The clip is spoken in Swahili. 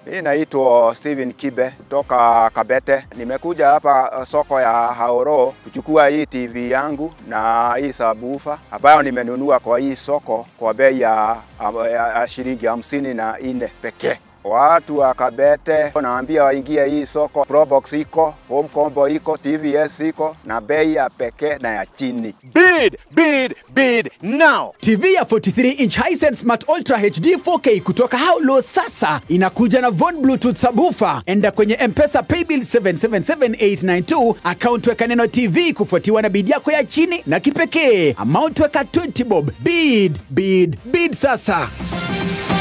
Mimi naitwa Steven Kibe toka Kabete. Nimekuja hapa soko ya Haoro kuchukua hii TV yangu na hii sabufa ambayo nimenunua kwa hii soko kwa bei ya, ya, ya shilingi hamsini na nne pekee. Watu wa Kabete naambia waingie hii soko. Probox iko, home combo iko, TVS iko na bei ya pekee na ya chini. Bid, bid, bid now. TV ya 43 inch Hisense Smart Ultra HD 4K kutoka Haulo sasa inakuja na Von Bluetooth subwoofer. Enda kwenye M-Pesa Paybill 777892 account weka neno TV kufuatiwa na bid yako ya chini na kipekee. Amount weka 20 bob. Bid, bid, bid sasa.